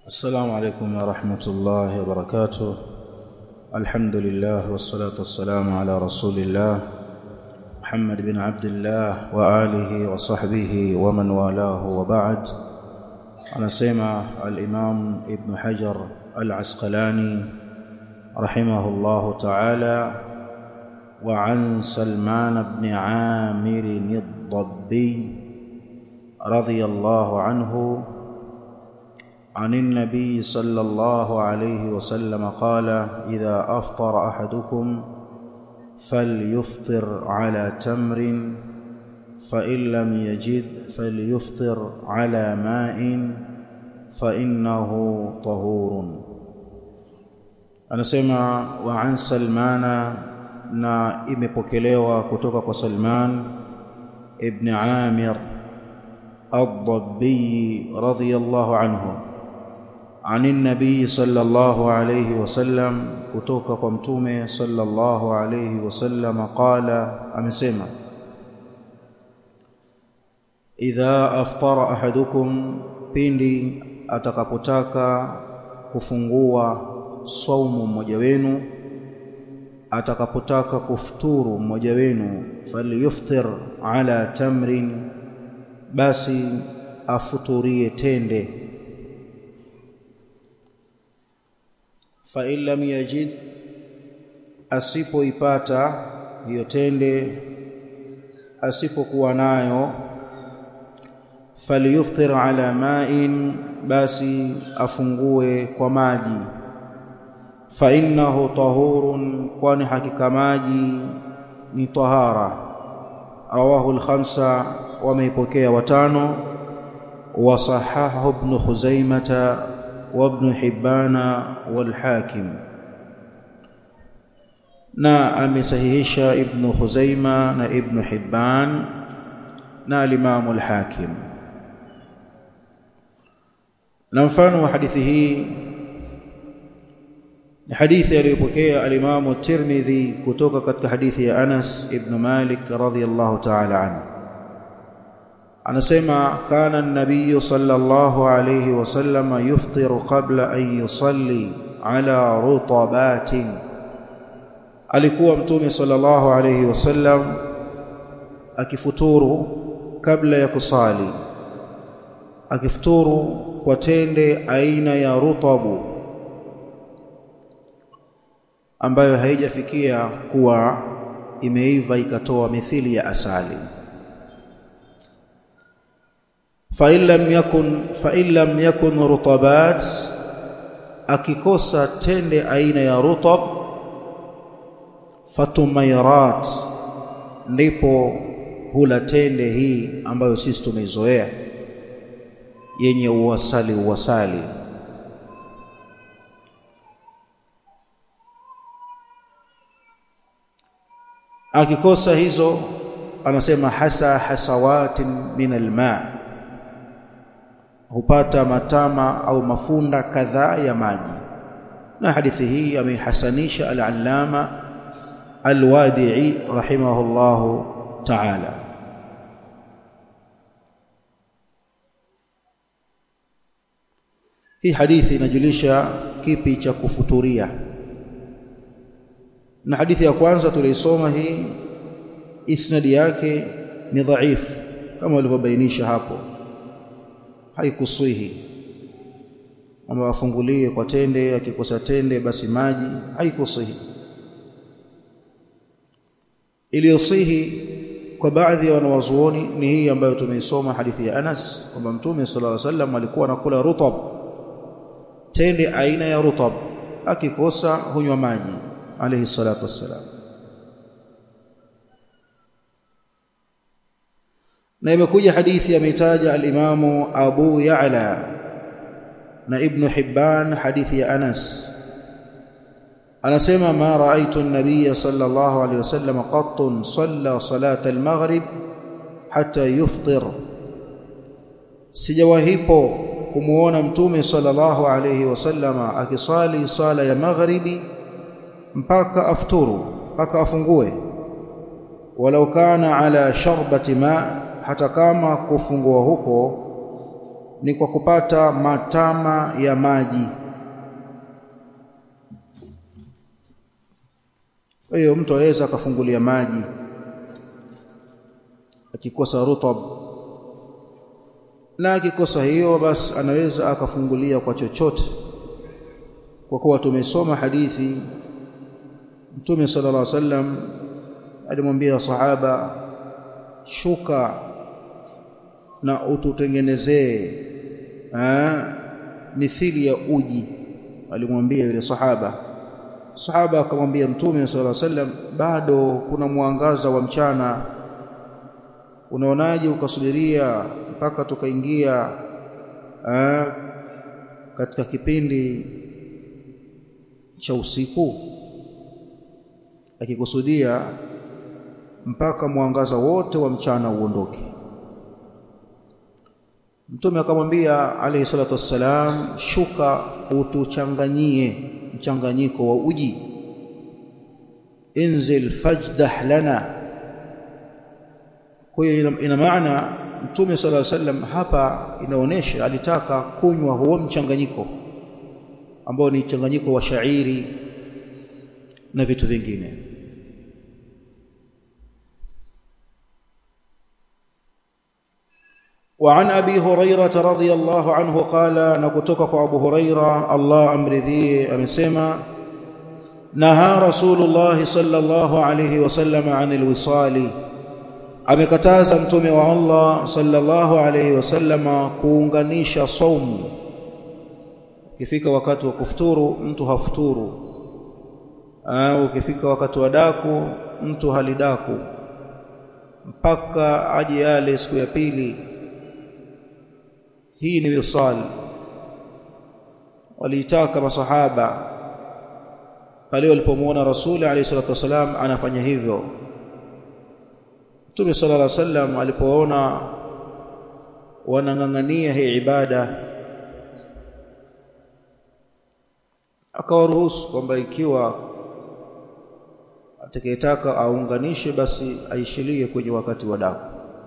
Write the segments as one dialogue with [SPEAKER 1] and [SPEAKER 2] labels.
[SPEAKER 1] السلام عليكم ورحمة الله وبركاته الحمد لله والصلاة والسلام على رسول الله محمد بن عبد الله وآله وصحبه ومن والاه وبعد anasema al-Imam Ibn Hajar al-Asqalani rahimahullahu ta'ala wa an Salman ibn Amir ad-Dabbi radiyallahu anhu عن النبي صلى الله عليه وسلم قال إذا أفطر أحدكم فليفطر على تمر فإن لم يجد فليفطر على ماء فإنه طهور anasema wa an salmana na imepokelewa kutoka kwa Salman ibn Amir ad-Dabbi radiyallahu anhu عن النبي صلى الله عليه وسلم kutoka kwa mtume sallallahu alayhi wasallam qala amesema idha aftara ahadukum pindi atakapotaka kufungua saumu mmoja wenu atakapotaka kufuturu mmoja wenu falyuftir ala tamrin basi afuturie tende fa in lam yajid asipoipata hiyo tende asipokuwa nayo falyuftir ala ma'in basi afungue kwa maji fa innahu tahurun kwani hakika maji ni tahara rawahu al-khamsa wameipokea watano wa sahahahu ibn khuzaimah wa ibn hibbana wal hakim na amesahihisha ibn khuzaima na ibn hibban na al-imam al-hakim na mfano wa hadithi hii ni hadithi aliyopokea al-Imam at-Tirmidhi kutoka katika hadithi ya Anas ibn Malik radhiyallahu ta'ala anhu anasema kana an-nabiy sallallahu alayhi wasallam yuftiru qabla an yusalli ala rutabatin alikuwa mtume sallallahu alayhi wasallam akifuturu kabla ya kusali akifuturu kwa tende aina ya rutabu ambayo haijafikia kuwa imeiva ikatoa mithili ya asali fa illam yakun fa illam yakun rutabat akikosa tende aina ya rutab fatumayrat ndipo hula tende hii ambayo sisi tumeizoea yenye uwasali uwasali akikosa hizo anasema hasa hasawatin min alma hupata matama au mafunda kadhaa ya maji na hadithi hii ameihasanisha al-allama al-wadi'i rahimahullahu ta'ala hii hadithi inajulisha kipi cha kufuturia na hadithi ya kwanza tuliisoma hii isnadi yake ni dhaifu kama walivyobainisha hapo haikuswihi kwamba afungulie kwa tende akikosa tende basi maji haikuswihi iliyosihi kwa baadhi ya wanawazuoni ni hii ambayo tumeisoma hadithi ya Anas kwamba Mtume sallallahu alaihi wasallam alikuwa anakula rutab tende aina ya rutab akikosa hunywa maji alayhi salatu wassalam na imekuja hadithi ameitaja al-Imamu Abu Ya'la na Ibn Hibban hadithi ya Anas anasema ma ra'aytu an-nabiy sallallahu alayhi wasallam qattun salla salat al-maghrib hatta yufṭir sijawahipo kumuona mtume sallallahu alayhi wasallama akisali sala ya maghribi mpaka afturu mpaka afungue walau kana ala sharbati ma hata kama kufungua huko ni kwa kupata matama ya maji kwa hiyo mtu aweza akafungulia maji akikosa rutab na akikosa hiyo basi anaweza akafungulia kwa chochote kwa kuwa tumesoma hadithi Mtume sallallahu alaihi wasallam alimwambia sahaba shuka na ututengenezee mithili ya uji alimwambia yule sahaba sahaba akamwambia Mtume sallallahu alaihi wasallam bado kuna mwangaza wa mchana unaonaje ukasubiria mpaka tukaingia katika kipindi cha usiku akikusudia mpaka mwangaza wote wa mchana uondoke mtume akamwambia alayhi salatu wassalam shuka utuchanganyie mchanganyiko wa uji inzil fajdah lana kwa hiyo ina, ina maana mtume sallallahu alaihi wasallam hapa inaonesha alitaka kunywa huo mchanganyiko ambao ni mchanganyiko wa shairi na vitu vingine وعن ابي هريره رضي الله عنه قال نكتوك ابو هريره الله امرضيه امسما نهى رسول الله صلى الله عليه وسلم عن الوصال amekataza mtume wa Allah sallallahu alayhi wasallama kuunganisha saumu ukifika wakati wa kufuturu mtu hafuturu au ukifika wakati wa daku mtu halidaku mpaka aje yale siku ya pili hii ni wisal waliitaka masahaba pale walipomwona rasuli alayhi salatu wasalam anafanya hivyo Mtume sallallahu alaihi wasallam alipoona wanang'ang'ania hii ibada akawaruhusu kwamba ikiwa atakayetaka aunganishe basi aishilie kwenye wakati wa daku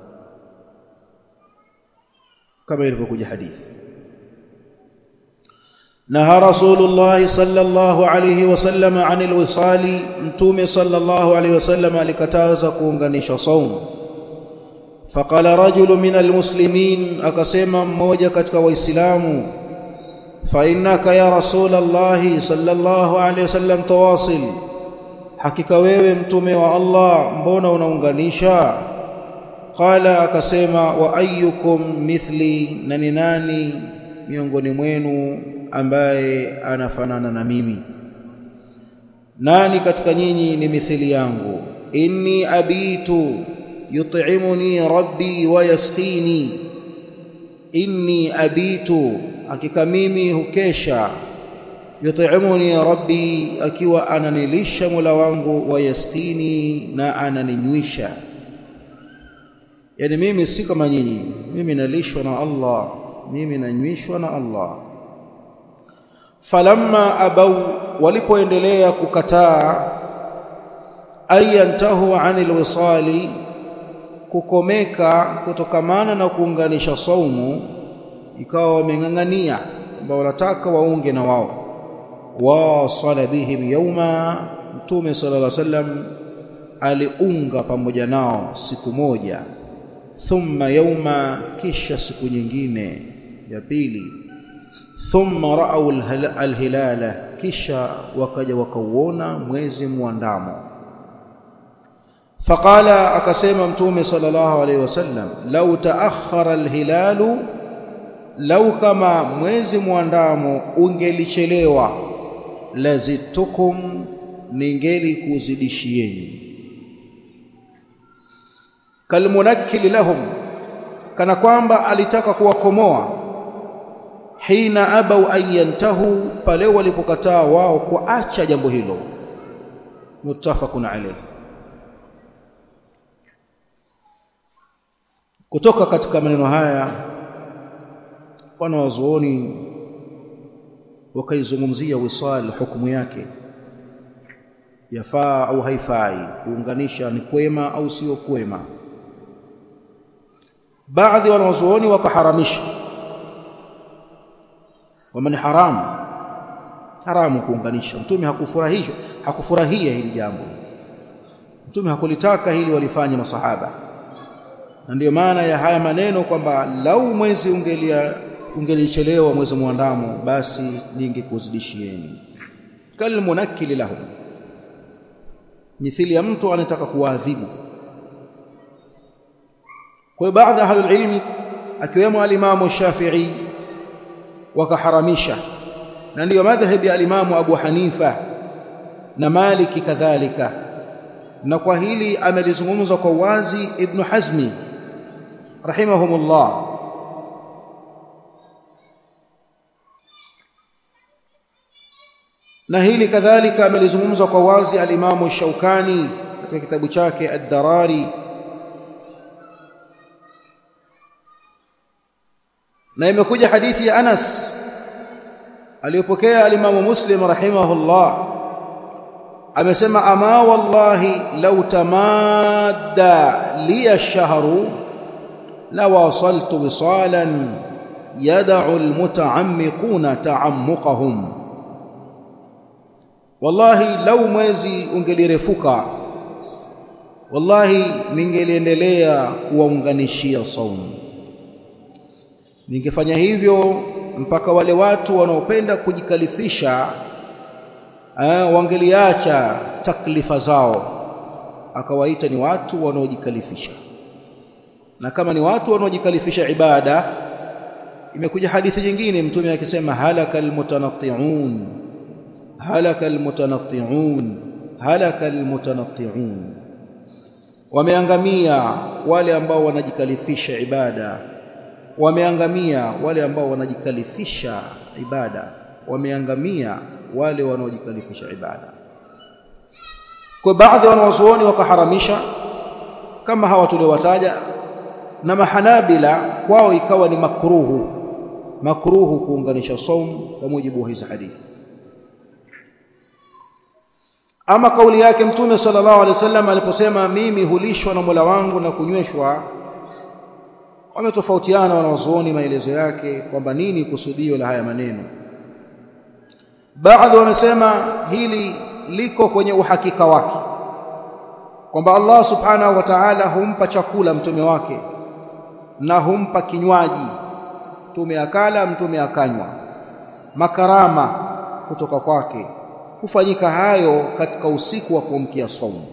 [SPEAKER 1] kama ilivyokuja hadithi naha rasulullah sallallahu alayhi wasallam anil wisali mtume sallallahu alayhi wasallam alikataza kuunganisha saumu faqala rajulu min almuslimin akasema mmoja katika waislamu fa innaka ya rasulullah sallallahu alayhi wasallam tawasil hakika wewe mtume wa Allah mbona unaunganisha qala akasema wa ayyukum mithli na ni nani miongoni mwenu ambaye anafanana na mimi nani katika nyinyi ni mithili yangu inni abitu yut'imuni rabbi wa yasqini inni abitu hakika mimi hukesha yut'imuni rabbi akiwa ananilisha mula wangu wa yasqini na ananinywisha yani mimi si kama nyinyi mimi nalishwa na Allah mimi nanywishwa na Allah falamma abau walipoendelea kukataa ayantahu anil wisali kukomeka kutokamana na kuunganisha saumu ikawa wameng'ang'ania kwamba wanataka waunge na wao wasala bihim yauma mtume sallallahu alaihi wasallam aliunga pamoja nao siku moja thumma yauma kisha siku nyingine ya pili thumma ra'au alhilala kisha wakaja wakauona mwezi muandamo faqala akasema mtume sallallahu alaihi wasallam law ta'akhkhara alhilalu lau kama mwezi muandamo ungelichelewa lazitukum ningeli kuzidishieni kalmunakkil lahum kana kwamba alitaka kuwakomoa hina abau an yantahu pale walipokataa wao kuacha jambo hilo muttafaqun alayh kutoka katika maneno haya wana wazuoni wakaizungumzia wisal hukumu yake yafaa au haifai kuunganisha ni kwema au sio kwema baadhi wanawazuoni wakaharamisha kwamba ni haramu haramu kuunganisha mtume hakufurahishwa hakufurahia hili jambo mtume hakulitaka hili walifanye masahaba na ndiyo maana ya haya maneno kwamba lau mwezi ungelia ungelichelewa mwezi muandamo basi ningekuzidishieni kalmunakili lahum mithili ya mtu anataka kuwaadhibu kwa hiyo baadhi ya ahlul ilmi akiwemo alimamu Shafi'i wakaharamisha na ndiyo madhhabi ya alimamu Abu Hanifa na Maliki kadhalika na kwa hili amelizungumza kwa wazi Ibn Hazmi rahimahumullah na hili kadhalika amelizungumza kwa wazi alimamu Shaukani katika kitabu chake Ad-Darari na imekuja hadithi ya Anas aliyopokea alimamu Muslim rahimahullah amesema ama wallahi law tamadda li ash-shahru la wasaltu wisalan yad'u al-muta'ammiquna ta'ammuqahum wallahi lau mwezi ungelirefuka wallahi ningeliendelea kuwaunganishia saumu ningefanya hivyo mpaka wale watu wanaopenda kujikalifisha eh, wangeliacha taklifa zao akawaita ni watu wanaojikalifisha na kama ni watu wanaojikalifisha ibada imekuja hadithi nyingine mtume akisema halakal mutanatti'un halaka almutanatti'un halaka almutanatti'un wameangamia wale ambao wanajikalifisha ibada wameangamia wale ambao wanajikalifisha ibada wameangamia wale wanaojikalifisha ibada kwa baadhi wanawazuoni wakaharamisha kama hawa tuliowataja na mahanabila kwao ikawa ni makruhu makruhu kuunganisha saumu kwa mujibu wa hizi hadithi ama kauli yake mtume sallallahu alaihi wasallam aliposema mimi hulishwa na Mola wangu na kunyweshwa wametofautiana wanawazuoni maelezo yake kwamba nini kusudio la haya maneno baadhi wamesema hili liko kwenye uhakika wake kwamba Allah subhanahu wa ta'ala humpa chakula mtume wake na humpa kinywaji mtume akala mtume akanywa makarama kutoka kwake hufanyika hayo katika usiku wa kuamkia saumu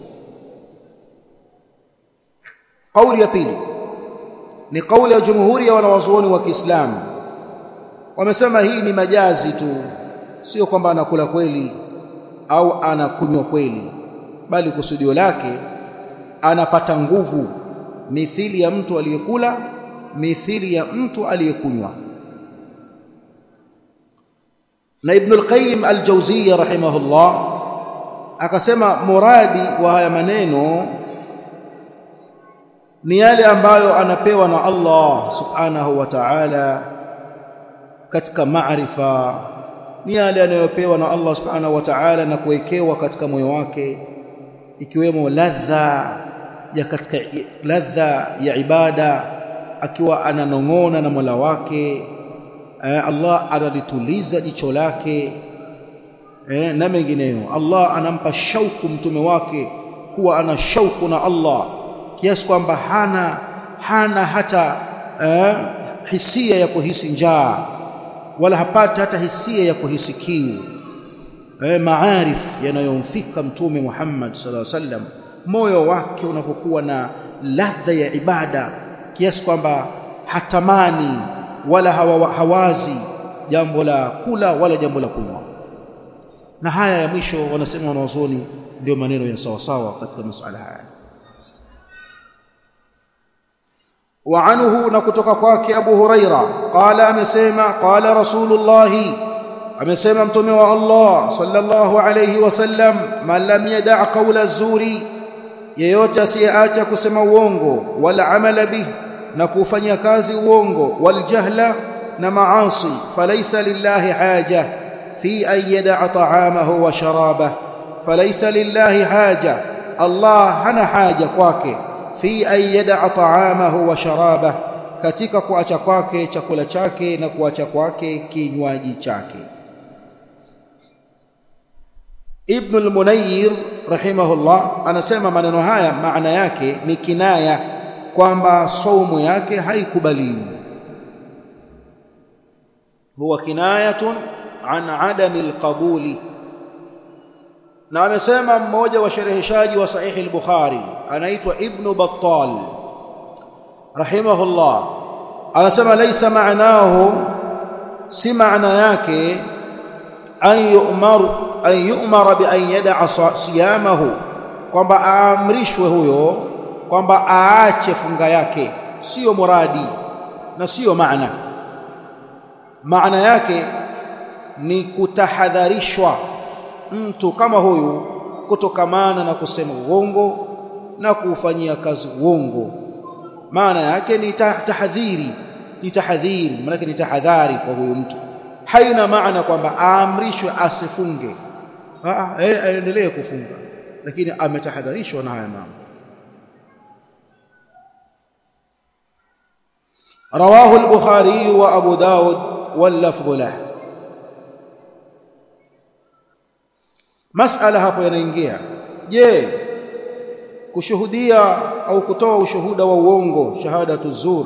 [SPEAKER 1] kauli ya pili ni kauli ya jumhuri ya wanawazuoni wa Kiislamu wamesema hii ni majazi tu sio kwamba anakula kweli au anakunywa kweli bali kusudio lake anapata nguvu mithili ya mtu aliyekula mithili ya mtu aliyekunywa na Ibn al-Qayyim al-Jawziyya rahimahullah akasema muradi wa haya maneno ni yale ambayo anapewa na Allah subhanahu wa ta'ala katika maarifa ni yale anayopewa na Allah subhanahu wa ta'ala na kuwekewa katika moyo wake ikiwemo ladha ya katika ladha ya ibada akiwa ananong'ona na Mola wake eh, Allah analituliza jicho lake eh, na mengineyo Allah anampa shauku mtume wake kuwa ana shauku na Allah kiasi kwamba hana hana hata eh, hisia ya kuhisi njaa wala hapati hata hisia ya kuhisi kiu eh, maarif yanayomfika mtume Muhammad sallallahu alaihi wasallam moyo wake unavyokuwa na ladha ya ibada kiasi kwamba hatamani wala hawa, hawazi jambo la kula wala jambo la kunywa na haya ya mwisho wanasema wanaozoni ndio maneno ya sawa sawa katika masuala haya wa anhu na kutoka kwake Abu Huraira qala amesema qala Rasulullah amesema mtume wa Allah sallallahu alayhi wasallam man lam yada' qawla zuri yeyote asiyeacha kusema uongo wala amala bihi na kufanyia kazi uongo waljahla na maasi falaysa lillahi haja fi an yada'a ta'amahu wa sharabah falaysa lillahi haja Allah hana haja kwake fi an yada'a ta'amahu wa sharabah katika kuacha kwake chakula chake na kuacha kwake kinywaji chake Ibn al-Munayyir rahimahullah anasema maneno haya maana yake ni kinaya kwamba saumu yake haikubaliwi huwa kinayatun an adami alqabuli na amesema mmoja wa shereheshaji wa sahihi al-Bukhari anaitwa Ibn Battal rahimahullah anasema laysa ma'nahu si maana yake an yu'mar an yu'mara bi an yada'a siyamahu kwamba aamrishwe huyo kwamba aache funga yake sio muradi na sio maana maana yake ni kutahadharishwa mtu kama huyu kutokamana na kusema uongo na kuufanyia kazi uongo maana yake ni tahadhiri ni tahadhiri maana ni tahadhari kwa huyu mtu haina maana kwamba aamrishwe asifunge aendelee kufunga lakini ametahadharishwa na haya mambo رواه البخاري وابو داود واللفظ له masala hapo yanaingia je kushuhudia au kutoa ushuhuda wa uongo shahadatu zur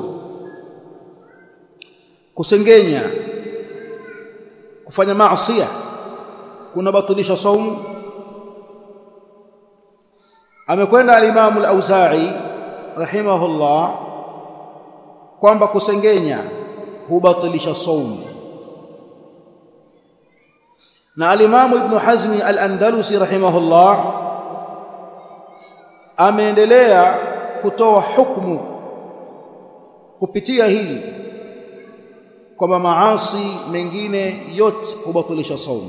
[SPEAKER 1] kusengenya kufanya maasiya kunabatilisha saumu amekwenda al-Imam al-Auza'i rahimahullah kwamba kusengenya hubatilisha saumu na al-Imam Ibn Hazm al-Andalusi rahimahullah ameendelea kutoa hukumu kupitia hili kwamba maasi mengine yote hubatilisha saumu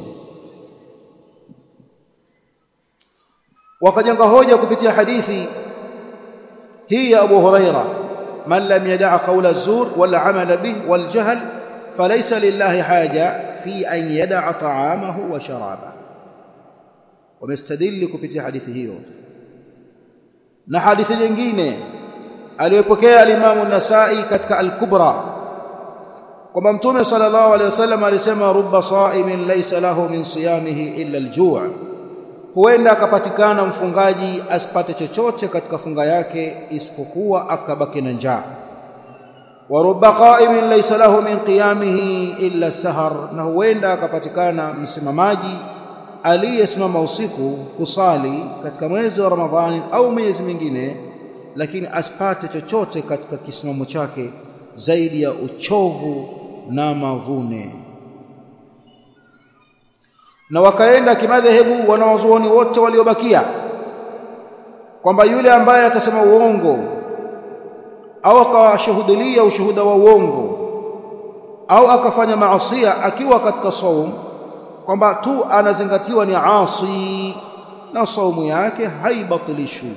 [SPEAKER 1] wakajenga hoja kupitia hadithi hii ya Abu Huraira man lam yada'a qawla az-zur wal 'amala bih wal jahl falaysa lillahi haja fi an yada'a ta'amahu wa sharaba wamestadili kupitia hadithi hiyo na hadithi nyingine aliyopokea al-Imam an-Nasa'i katika al-Kubra kwamba Mtume sallallahu alayhi wasallam alisema rubba sa'imin laysa lahu min siyamihi illa al-ju' huenda akapatikana mfungaji asipate chochote katika funga yake isipokuwa akabaki na njaa wa rubba qa'imin laysa lahu min qiyamihi illa sahar na huenda akapatikana msimamaji aliyesimama usiku kusali katika mwezi wa Ramadhani au miezi mingine lakini asipate chochote katika kisimamo chake zaidi ya uchovu na mavune na wakaenda kimadhehebu wanawazuoni wote waliobakia kwamba yule ambaye atasema uongo au akawashuhudilia ushuhuda wa uongo au akafanya maasia akiwa katika saum kwamba tu anazingatiwa ni asi na saumu yake haibatilishwi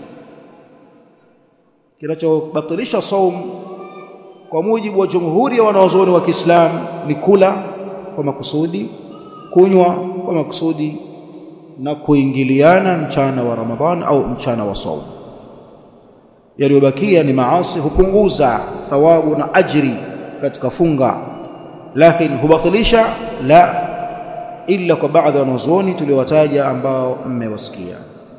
[SPEAKER 1] kinachobatilisha saum kwa mujibu wa jumhuri ya wanawazuoni wa Kiislamu ni kula kwa makusudi kunywa kwa makusudi na kuingiliana mchana wa Ramadhan au mchana wa saum yaliyobakia ni maasi hupunguza thawabu na ajri katika funga lakini hubatilisha la illa kwa baadhi ya wanazuoni tuliowataja ambao mmewasikia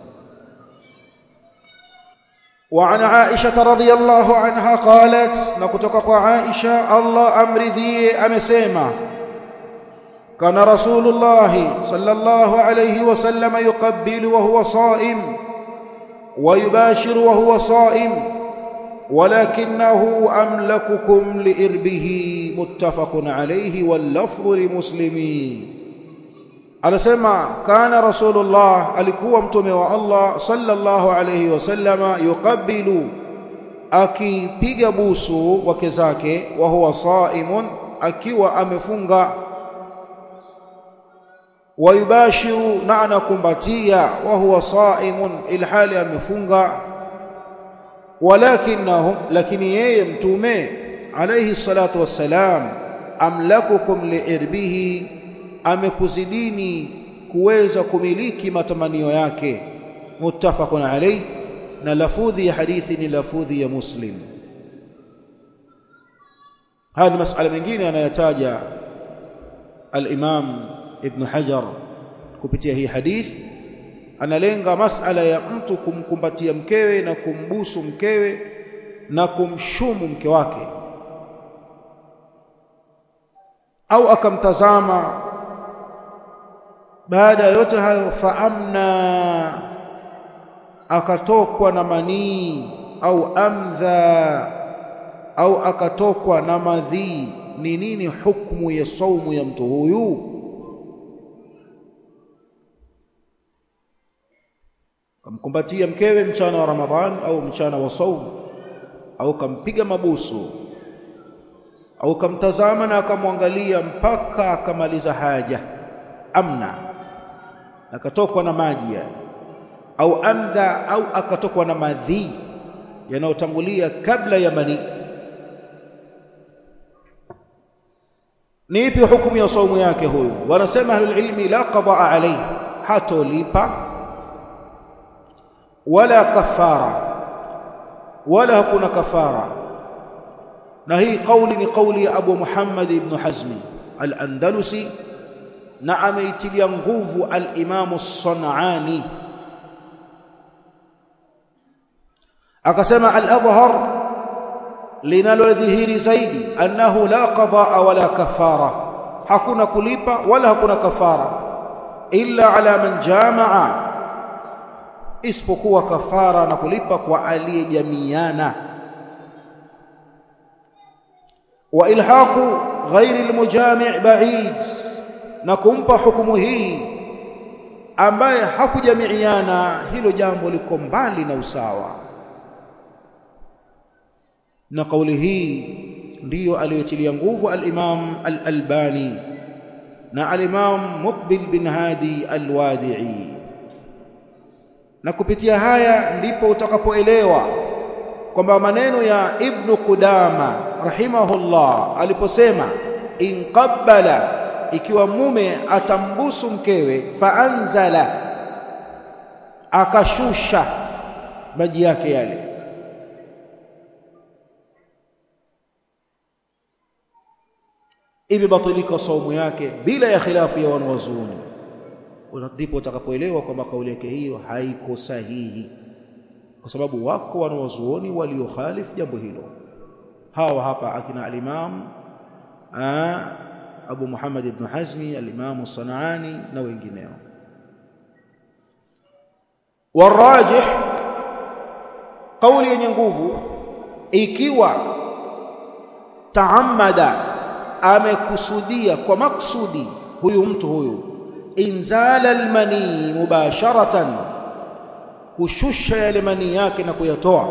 [SPEAKER 1] وعن عائشة رضي الله عنها قالت نكتك عائشة الله أمرذي أمسيما كان رسول الله صلى الله عليه وسلم يقبل وهو صائم ويباشر وهو صائم ولكنه أملككم لإربه متفق عليه واللفظ لمسلمين anasema kana rasulullah alikuwa mtume wa Allah sallallahu alayhi wasallama yuqabbilu akipiga busu wake zake wa huwa saimun akiwa amefunga wayubashiru na anakumbatia wa huwa saimun ilhali amefunga walakinahu lakini yeye mtume alayhi salatu wassalam amlakukum liirbihi amekuzidini kuweza kumiliki matamanio yake muttafaqun alayh na lafudhi ya hadithi ni lafudhi ya muslim haya ni masala mengine anayotaja al-Imam Ibn Hajar kupitia hii hadith analenga masala ya mtu kumkumbatia mkewe na kumbusu mkewe na kumshumu mke wake au akamtazama baada ya yote hayo faamna akatokwa na manii au amdha au akatokwa na madhii ni nini hukumu ya saumu ya mtu huyu kamkumbatia mkewe mchana wa Ramadhan au mchana wa saumu au kampiga mabusu au kamtazama na akamwangalia mpaka akamaliza haja amna akatokwa na maji au amdha au akatokwa na madhi yanayotangulia kabla ya mani ni ipi hukumu ya saumu yake huyu wanasema ahlul ilmi la qadaa alayhi hatolipa wala kafara wala hakuna kafara na hii kauli ni kauli ya Abu Muhammad ibn Hazmi al-Andalusi na ameitilia nguvu al-Imam as-San'ani akasema al-adhhar linalodhihiri zaidi annahu la qadaa wala kafara hakuna kulipa wala hakuna kafara illa ala man jamaa isipokuwa kafara na kulipa kwa aliyejamiana wa ilhaqu ghairi almujami' ba'id na kumpa hukumu hii ambaye hakujamiiana hilo jambo liko mbali na usawa na kauli hii ndiyo aliyotilia nguvu al-Imam al-Albani na al-Imam Muqbil bin Hadi al-Wadi'i na kupitia haya ndipo utakapoelewa kwamba maneno ya Ibn Qudama rahimahullah aliposema inqabbala ikiwa mume atambusu mkewe faanzala akashusha maji yake yale imebatilika saumu yake bila ya khilafu ya wanawazuoni ndipo utakapoelewa kwamba kauli yake hiyo haiko sahihi kwa sababu wako wanawazuoni waliokhalifu jambo hilo hawa hapa akina al-Imam Abu Muhammad ibn Hazmi al-Imam Sanaani na wengineo warajih kauli yenye nguvu ikiwa taamada amekusudia kwa maksudi huyu mtu huyu inzala almani mubasharatan kushusha yale mani yake na kuyatoa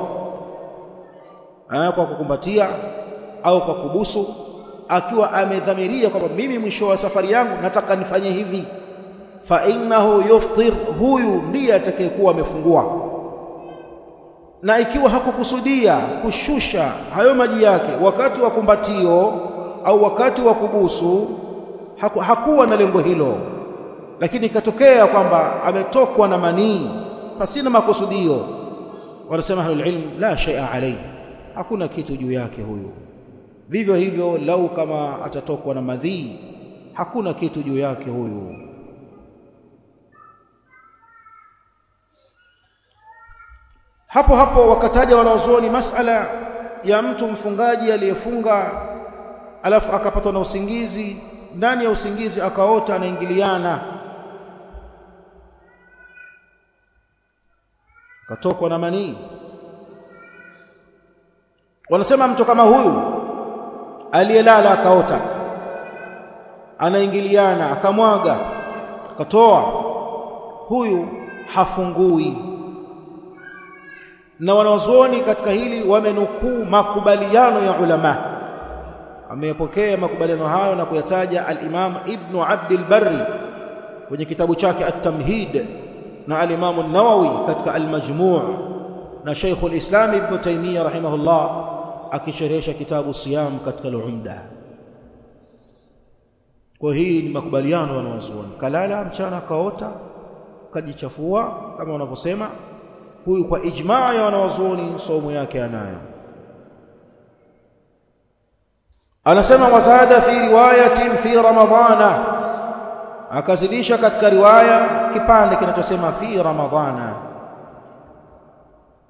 [SPEAKER 1] kwa kukumbatia au kwa kubusu akiwa amedhamiria kwamba mimi mwisho wa safari yangu nataka nifanye hivi fa innahu yuftir huyu ndiye atakayekuwa amefungua na ikiwa hakukusudia kushusha hayo maji yake wakati wa kumbatio au wakati wa kubusu haku, hakuwa na lengo hilo lakini ikatokea kwamba ametokwa na manii pasina makusudio wanasema ahlul ilm la shay'a alayhi hakuna kitu juu yake huyu vivyo hivyo lau kama atatokwa na madhii hakuna kitu juu yake huyu hapo hapo wakataja wanaozuoni masala ya mtu mfungaji aliyefunga alafu akapatwa na usingizi ndani ya usingizi akaota anaingiliana katokwa na manii wanasema mtu kama huyu aliyelala akaota anaingiliana akamwaga akatoa huyu hafungui na wanawazuoni katika hili wamenukuu makubaliano ya ulama ameyapokea makubaliano hayo na kuyataja al-Imam Ibn Abd al-Barri kwenye kitabu chake At-Tamhid na al-Imam an-Nawawi katika al-Majmu' na Sheikh al-Islam Ibn Taymiyyah rahimahullah akisherehesha kitabu Siyam katika al-Umda kwa hii ni makubaliano wanawazuoni kalala mchana kaota kajichafua kama wanavyosema huyu kwa ijmaa ya wanawazuoni somo yake anayo anasema wasada fi riwayatin fi ramadhana akazidisha katika riwaya kipande kinachosema fi ramadhana